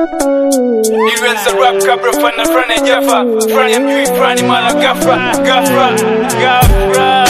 Ilianza rap kabla fana frani jafa frani ya mjui frani mara gafra gafra gafra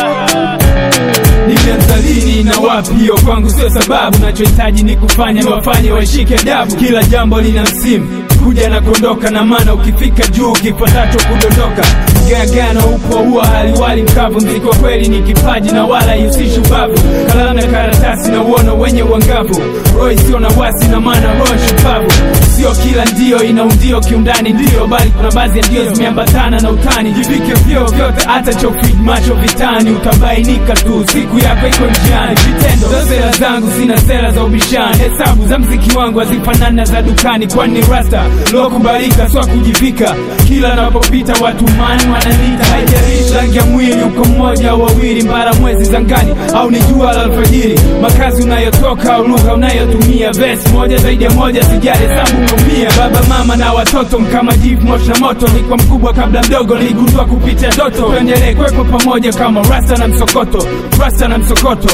Nimeanza lini na wapi, hiyo kwangu sio sababu. Nachohitaji ni kufanya niwafanye washike adabu. Kila jambo lina msimu, kuja na kuondoka, na maana ukifika juu kifuatacho kudondoka. Gagano upo huwa haliwali mkavu. Mziki wa kweli ni kipaji na wala ihusishi ubavu. Kalamu na karatasi na uono wenye uangavu, roho isiyo na wasi na maana roho shupavu. Sio kila ndio ina undio kiundani, ndio bali kuna baadhi ya ndio zimeambatana na utani. Jivike vyo vyote, hata chofid macho vitani, utabainika tu siku yako iko njiani. Vitendo za sera zangu sina sera za ubishani, hesabu za mziki wangu hazifanani na za dukani, kwani ni rasta lokubalika, sio kujivika. Kila napopita watu mani wananiita, haijalishi rangi ya mwili, uko mmoja au wawili, mbara mwezi zangani au ni jua la alfajiri, makazi unayotoka au lugha unayotumia, vesi moja zaidi ya moja, sijali hesabu umeumia. Baba mama na watoto mkama jivu moshi na moto, nilikuwa mkubwa kabla mdogo, niligundua kupitia ndoto. Tuendelee kwepo pamoja kama rasta na msokoto, rasta na msokoto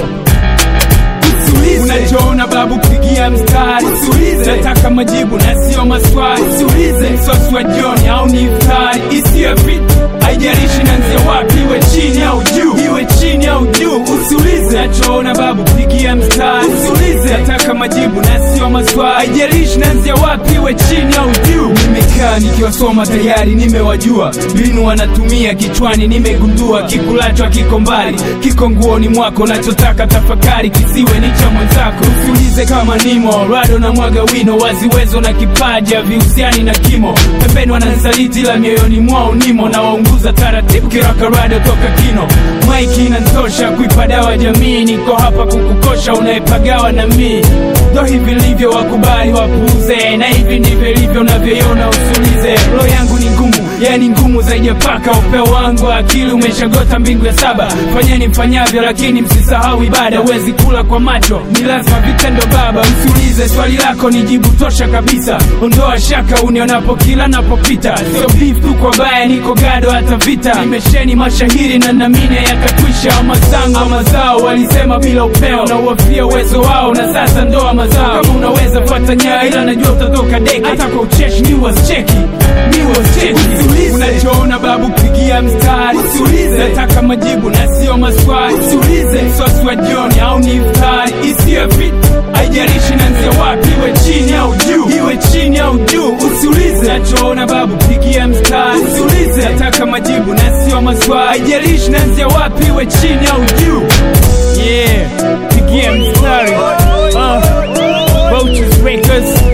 Usiulize unachoona babu, pigia mstari. Usiulize nataka majibu na sio maswali. Usiulize msosi wa jioni au ni iftari, isiyo vitu haijalishi nanzia wapi, iwe chini au juu, iwe chini au juu. Usiulize nachoona babu, pigia mstari. Usiulize nataka majibu na sio maswali, haijalishi nanzia wapi, iwe chini au juu. Nimekaa nikiwasoma tayari, nimewajua mbinu wanatumia kichwani, nimegundua kikulacho kiko mbali, kiko nguoni mwako, nachotaka tafakari kisiwe ni cha mwenzako. Usiulize kama nimo rado na mwaga wino, waziwezo na kipaja vihusiani na kimo, pembeni wananisaliti la mioyoni mwao nimo, na waunguza taratibu kiraka rado toka kino. Maiki inantosha kuipa dawa jamii, niko hapa kukukosha unayepagawa na mii. Ndo hivi livyo, wakubali wapuuze, na hivi ndivyo ilivyo unavyoiona, usiulize. Roho yangu ni ngumu, yani ngumu zaidi ya paka. Upeo wangu wa akili umeshagota mbingu ya saba. Fanyeni mfanyavyo, lakini msisahau ibada. Huwezi kula kwa macho, ni lazima vitendo baba. Usiulize swali lako, ni jibu tosha kabisa. Ondoa shaka unionapo kila napopita, sio beef tu kwa baya, niko gado hata vita. Nimesheni mashahiri na namine yatakwisha. Mazangu wa mazao walisema bila upeo, na uwafia uwezo wao, na sasa ndoa mazao. Kama unaweza fata nyayo, ila najua utatoka deki. Hata kwa ucheshi ni wasicheki, ni wasicheki. Unachoona babu, pigia mstari. Usiulize nataka majibu na sio maswali. Usiulize msosi wa jioni au ni iftari, isiyo vitu haijalishi nanzia wapi, iwe chini au juu, iwe chini au juu. Usiulize nachoona babu, pigia mstari. Usiulize nataka majibu na sio maswali, haijalishi nanzia wapi, iwe chini au juu. Yeah, pigia mstari. Uh, Vultures Records